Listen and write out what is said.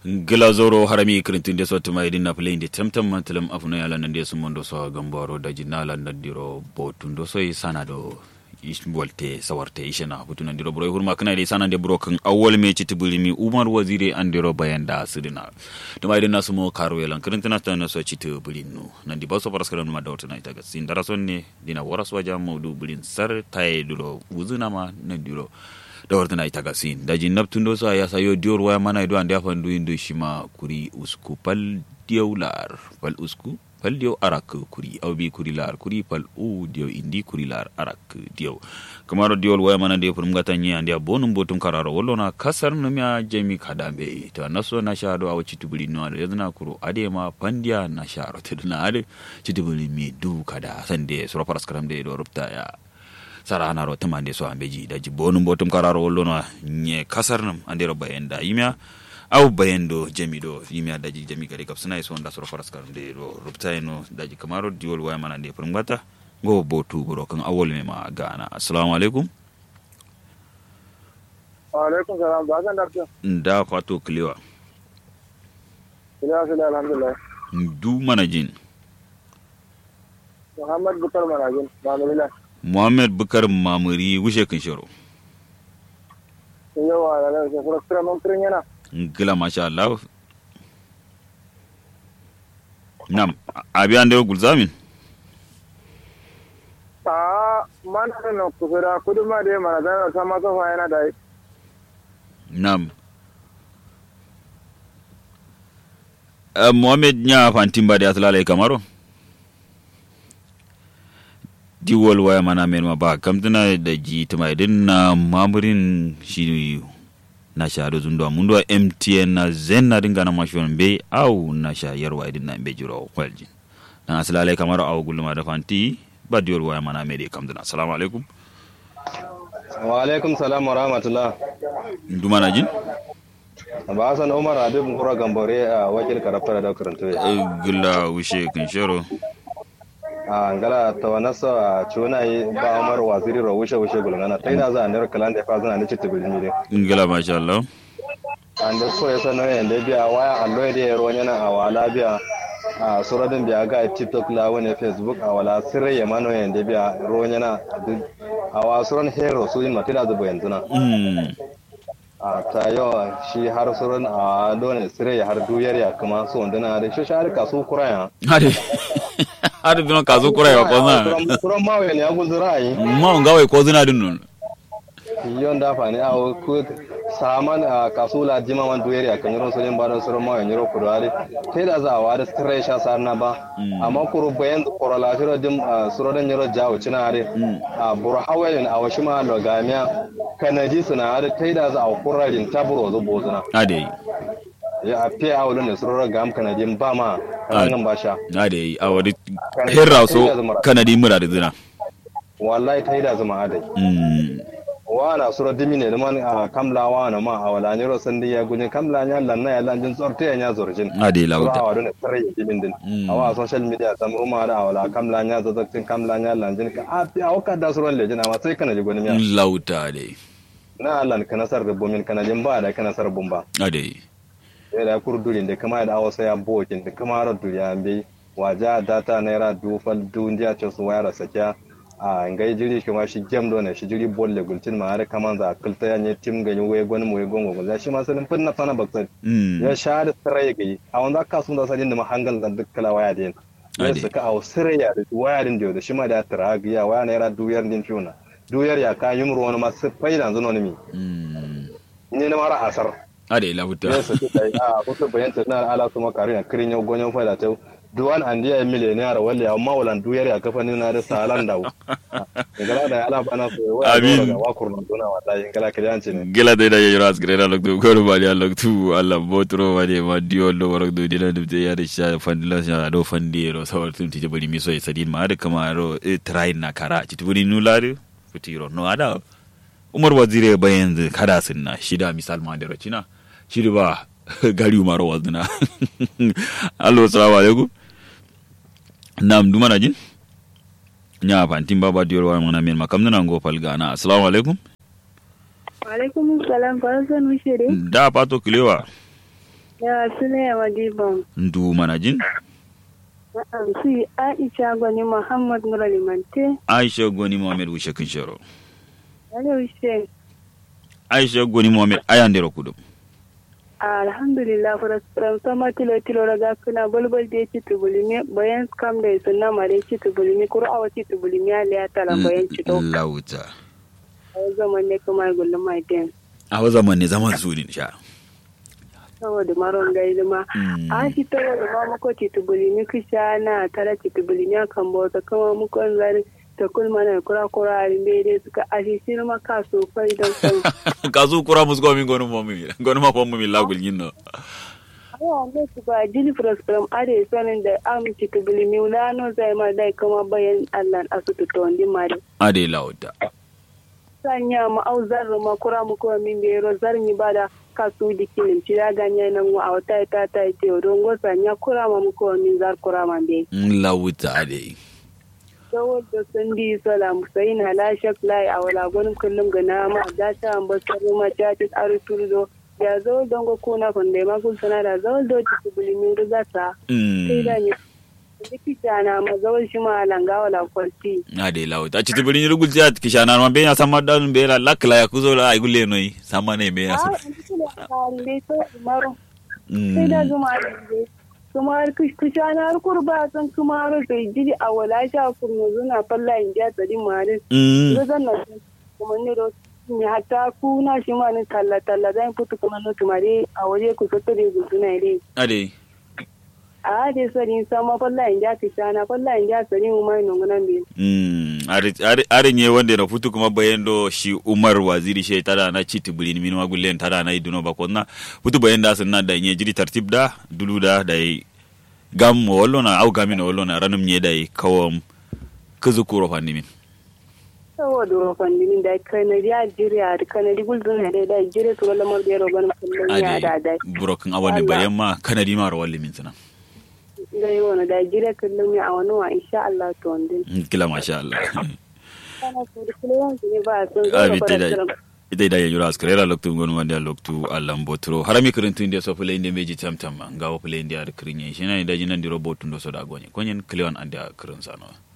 glazoro harami kirintin de sotti ma idin na play inde temtem mantelem afuno yala nande sumondo so gambaro daji nala nandiro botundo so sana do wolte sawarte ishena hutu nandiro bro hurma kana de sana de bro kan awwal me ci tibulimi umar wazire andiro bayanda sidina to ma idin nasumo karo yalan kirintin ta na so ci tibulinu nandi baso paraskara ma dawta na ita gasin darason ne dina waras waja mawdu bulin sar tay duro wuzuna ma nandiro da wartana ita gasin da jin naptun do sa ya sayo dior waya mana ido ande afan duin do shima kuri usku pal diyo lar pal usku pal diyo arak kuri au bi kuri lar kuri pal u diyo indi kuri lar arak diyo kamaro diyo waya mana de pun ngata nyi ande bonum botum kararo wollo na kasar no mya jemi kadambe to naso na sha do awu chitubuli no ade yadna kuro ade ma pandia na sha ro tedna ade chitubuli mi du kada sande sura paras karam de do rupta ya sara anaro temande so ambeji daji bonum botum kararo wollono nye kasar nam andero bayenda yimya aw bayendo jami do yimya daji jami kadi kap sunay so nda soro faras kar de do ruptayno daji kamaro diwol way mana de pour ngata go botu boro kan awol me ma gana assalamu alaikum wa alaikum salam ba kan dakta nda fato kliwa ila sila alhamdulillah du mana jin muhammad bukar manajin ba mu lila muhammad bukar mamuri wushe kan shiro yawa da nan sai kura kura mun kirin yana ngila masha Allah nam abi ande gulzamin a man na kusura kudu ma dai mana da sama sofa yana da nam uh, mohamed nya fantimba de atlala kamaro diwol waya mana men ma ba kamtana da ji tuma idan na mamurin shi na sha da zundwa mundo mtn na zen na dinga na mashon be au na sha yarwa idan na be jiro kwaljin dan aslale kamar au gulma da fanti ba diwol waya mana me de kamtana assalamu alaikum wa alaikum salam wa rahmatullah nduma na jin ba san umar habib kura gambore a wakil karafta da karanto gilla wushe kan shero a ngala ta wanasa a cuna yi ba umar waziri ro wushe wushe gulngana ta ina za a nera kalan da fa zana ni citta bilmi de ngila masha Allah an da so yasa no yanda biya waya allo da yaro yana a wala biya a suradin biya ga tiktok la wani facebook a wala sirri ya mano yanda biya ro yana a wasuran hero su yin matila zuba yanzu na a ta yawa shi har suran a dole sirri ya har duyar ya kuma su wanda na da shi shi har kasu kuraya hade hade duna kazo kurai wa kona kuran mawe ne ya guzura yi ma ngawai ko zina din non yon da fa ne a ku saman a kasula jima man duyar ya kan yoro solen ba da suran mawe ne ro kudare sai da za a wa da sirri sha sarna ba amma kuru bayan koro la shiro dim suran ne ro jawo cina hade a buru hawayen a washi ma lo gamiya kanaji suna hade kai da za a kurarin taburo zo bozuna ade ya a fiye a wurin da surar gam kanadin ba ma ranar ba sha ade a wadi herra so kanadi mura da zina wallahi ta yi da zama adai wa na surar dimi ne man a kamla wa na ma a wala ne rosan da ya gujin kamla ya lanna ya lanjin tsorta ya nya zorjin ade lauta a wadon tare ya dimin din a wa social media sam ruma da a wala kamla ya zazzakin kamla ya lanjin ka a fi a wakar da surar lejin amma sai kana ji gwanin ya lauta ade na Allah ka nasar da bomin kanadin ba da ka nasar bumba ade da kurdurin da kama da awasa ya bokin da kama ra duriya bai waja data naira dufal dundiya ce su wayar sakya a ngai jiri kuma shi gem do ne shi jiri bolle gultin ma har kaman za kulta ya ne tim ganyi waye gwan mu gon gon shi ma sanin finna fana baksan ya sha da sarai gai a wanda ka sun da sadin da mahangal da dukkala waya din ya suka a sarai ya da waya din da shi ma da tara ya waya naira duyar din fiuna duyar ya ka yumru wani ma sai faida zuno ne mi ne na mara asar ade lauta yes su kai a kusa bayanta na ala kuma kare na kirin yau gonyon fada ta duwan an diya miliyoniyar wale ya mawalan duyar ya kafa ni na da salan da ngala da ala bana so wa Amin. ga wa kurna dona wata ngala ka yanci ne gila da ya yura asgare na lokto goro bali a lokto alla botro wade ma dio lo warok do dina dum ya da sha fandila sha do fandi ro sawar tun tije bari mi so sadin ma da kama ro train na kara ci tuburi nulare futiro no ada umar wazire bayan kada sunna shida misal ma da rocina shiri ba gari umaro wazna allo assalamu alaikum nam duma na jin nya fantin baba diyor wa mana men makam nan go fal gana assalamu alaikum alaikum salam faransa nushiri da pato kilewa Ya sune ya madiban. ndu manajin Na'am si Aisha Gwani Muhammad Nura Limante. aisha goni mohamed wushe kin shoro Wani wishe. aisha goni mohamed ayandero kudum Alhamdulillah from sama tilo tilo raga kuna bulbul da ci tubulimi bayan kam da sunna mare ci tubulimi qur'a ci tubulimi ya tala bayan ci to. lauta Ai zaman ne kuma gullum mai den. a wa zaman ne zaman su din sha Saboda maron gaida ma. Mm. A shi ta da ma muko ci tubulimi kisha na tara ci tubulimi kan bauta kama muko zari ta kulma na kura kura a rimbe dai suka ashi shi ma ka so fai don san. kazu kura musgo min gonu momi gonu ma pomu mi lagul ginno Awa ne su ba jini from are sanin da amince ta bilimi wulano zai ma dai kuma bayan Allah a su tuto wandi mare. ade lauta Sanya ma au zarra ma kura mu kuma min bero zarni ba da kasu dikin ci da ganye nan wa a wata ta ta ce don go sanya kura ma mu kuma min zar kura ma be. lauta ade Dawar da sun di salam sai na la shak lai a wala gwanin kullum ga nama da ta ambasar ma ta ci tsari turdo. Ya zo don go kuna kun da ma kun sana da zo do ci bilimi da ta. sai da ne likita na mazawar shi ma langa wala kwalti ade lauta ci tibiri ni gulja kishana ma be ya sama dan be la lakla ya kuzo la ay gulle noy sama ne be ya a sa an kula a ne to maro sai da zuma ne kuma kusha na kurba san kuma ro sai jiri a wala sha kurno zuna falla in ja tsari mare mm zo zan na kuma ne ro ni hatta ku na shi ma ni talla talla zan fito kuma no tumare a waje ku soto da guduna ne ade a de sari sama falla in ja kishana falla in ja tsari mu mai nungunan bi Mm, are are- are nye wande na futu kuma bayendo shi Umar waziri she tada na chiti bulin min ma gullen tada na iduno ba konna futu bayenda sunna da nye jiri tartib da dulu da da yi gam mo wollo na au gamin wollo na ranum nye da yi kawam kuzu kuro fandi min saboda rofan dinin da kanadi a jiriya da kanadi gulzun na da jire to lamar da roban kullun ya da da ade burokin awani Allah. bayan ma kanadi ma rawalli min sana da yi wani da jire kullun ya a wani wa insha Allah to wandin Mm, kila masha Allah kana su da kullun su ne ba sun zo Abi, da tai dai. fara ita ida yanyura askrera loktu ngonu wande loktu allam botro harami kirintu inde so pele inde meji tamtam ngawo pele inde ar kirinye shina ida jinan di robot ndo so da gonye konyen klewan ande kirin sano